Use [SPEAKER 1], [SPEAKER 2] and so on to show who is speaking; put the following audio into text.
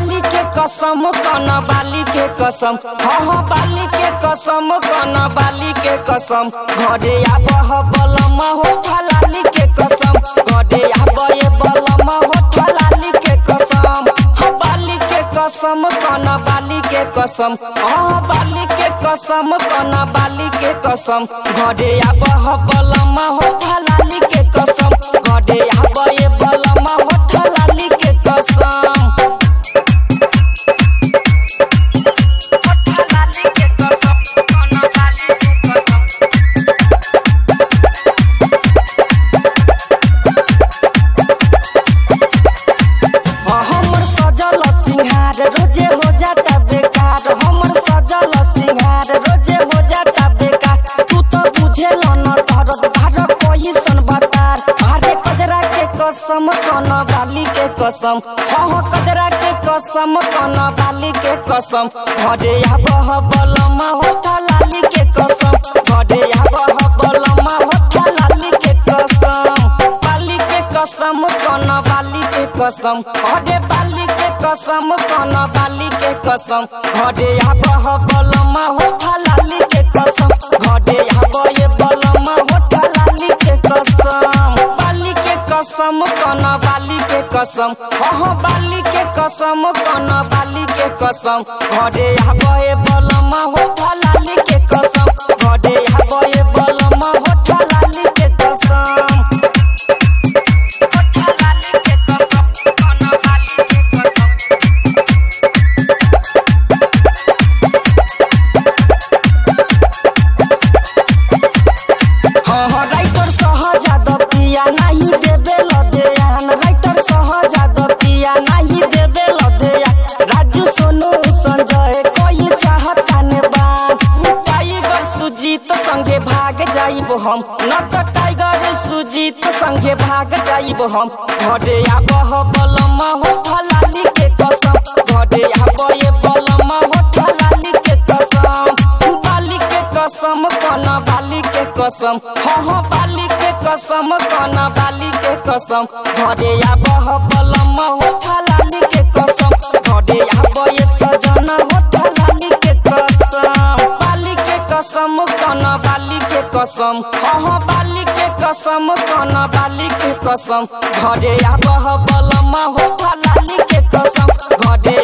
[SPEAKER 1] बाली के कसम कन बाली के कसम हाँ हाँ बाली के कसम कन बाली के कसम घरे आबह बलम हो ठलाली के कसम घरे आबे बलम हो ठलाली के कसम हाँ बाली के कसम कन बाली के कसम हाँ बाली के कसम कन बाली के कसम घरे आबह बलम हो ठलाली के कसम घरे आबे बलम हो ठलाली के कसम ठलाली के कसम कन बाली के कसम हमर सजल सिंहार रोजे हो जाता बेकार हमर सजल सिंहार रोजे हो जाता बेकार तू तो बुझेल न दर्द भार कोई सन बतार अरे कजरा के कसम कन बाली के कसम हाँ कजरा के कसम कन बाली के कसम घरे आबह बलम होठ लाली के कसम घरे आबह बलम होठ लाली के कसम बाली के कसम कन बाली के कसम घरे बाली के कसम कन बाली के कसम घरे आबह बलम होठ लाली के कसम घरे आबे बलम होठ लाली के कसम बाली के कसम कन बाली के कसम हाँ बाली के कसम कन बाली के कसम घरे आबे बलम होठ लाली के कसम घरे आबे बलम होठ लाली के कसम लाली के कसम कन बाली के कसम हाँ हाँ राइटर सहजाद पिया नहीं देबे लदेयान राइटर सहजाद पिया नहीं देबे लदेयान राजू सोनू संजय कोई चाहता ने बान टाइगर सुजीत संगे भाग जाइब हम न तो टाइगर सुजीत संगे भाग जाइब हम घरे आबह बलम होठ लाली के कसम घरे आबे बलम होठ लाली के कसम बाली के कसम कन बाली के कसम हाँ हाँ बाली के कसम कन बाली के कसम घरे आबह बलम होठ लाली के कसम घरे आबे सजन होठ लाली के कसम बाली के कसम कन बाली के कसम हाँ हाँ बाली के कसम कन बाली के कसम घरे आबह बलम होठ लाली के कसम घरे